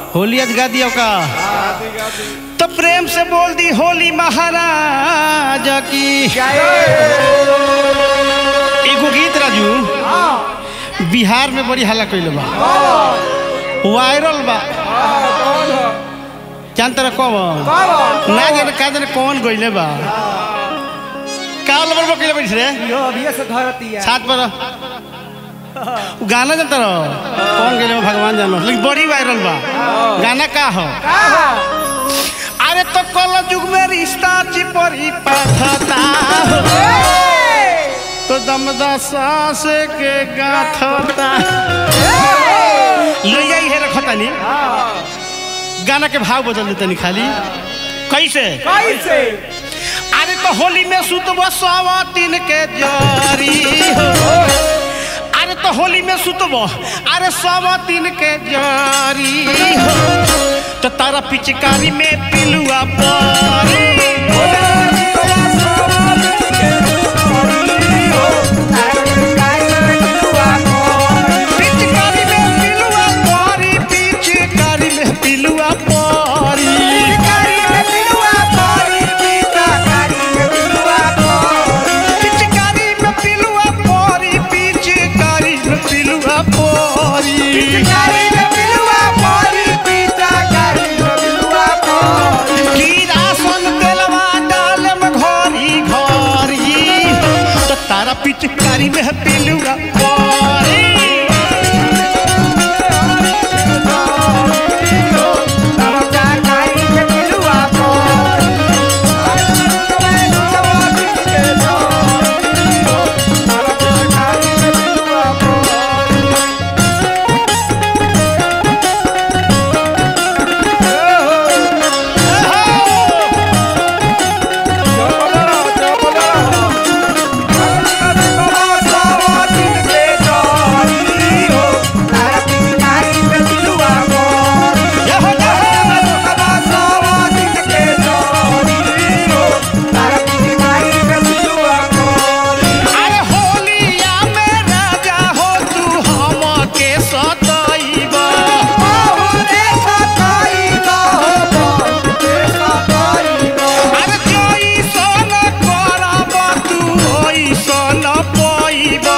होली आज गा दिया का तो प्रेम से बोल दी होली महाराज की एगो गीत राजू बिहार में बड़ी हल्ला कैले बा वायरल बा जान तरह कब ना जाने का जाने कौन गइले बा काल नंबर पर कैले बैठ रे यो अभी से धरती है सात पर उ गाना जानता रहो कौन गइले बा भगवान जानो लेकिन बड़ी वायरल बा गाना का हो अरे तो कल युग में रिश्ता चिपरी पाथता हो तो दमदा सास के गाथता ले आई है रखता नहीं गाना के भाव बदल देते नहीं खाली कैसे कैसे अरे तो होली में सुतबो सवा तीन के जरी हो अरे तो होली में सुतबो अरे सवा तीन के जरी हो तो तारा पिचकारी में पिलुआ परी पिचकारी में पिलुआ परी पिचकारी में पिलुआ परी पिचकारी में पिलुआ परी पिचकारी में पिलुआ परी कीड़ा सन तेलवा डालम घरी घरी तो तारा पिचकारी में पिलुआ परी ये हो जा अरे होलिया में राजा हो तू हमके सतइबा अरे जइसन करब तू ओइसन पइबा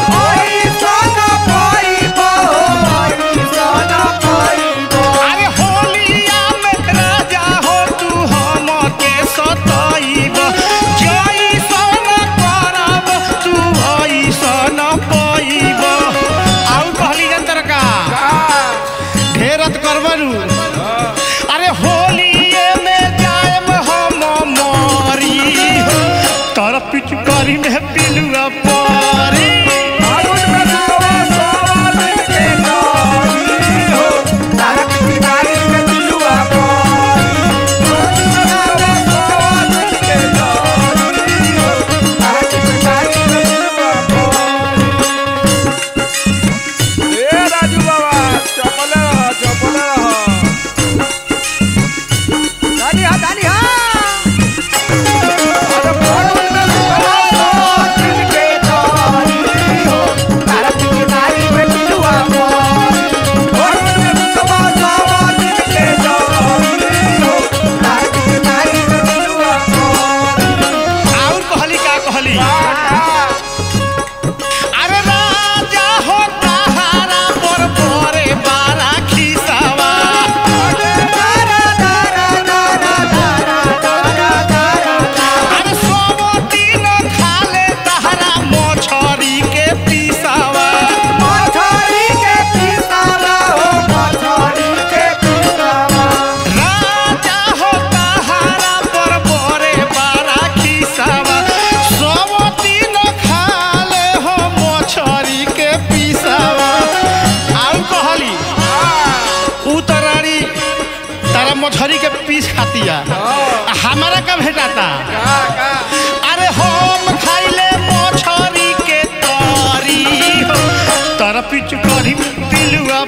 अरे होलिया में राजा हो तू हमके सतइबा जइसन करब तू ओइसन पइबा आउ कहली जंतर का ढेरत करबरू अरे होलिए में जाएम हम मरी तर पिचकारी में पिलुआ परी राजू बाबा चपले रह चपले रह दानी हा दानी हा अरे फोन में और कहली का कहली अरे राजा हो ताहारा पर परे बारा खिसावा अरे सोमो दिन खाले ताहारा मछरी के पिसावा राजा हो ताहारा पर परे बारा खिसावा सोमो दिन खाले हो मछरी के पिसावा और कहली उतरारी तारा मछरी के पीस खातिया आ हमारा का भेटाता अरे हम खाइले मछरी के तरी हो तारा पिच करी पिलुआ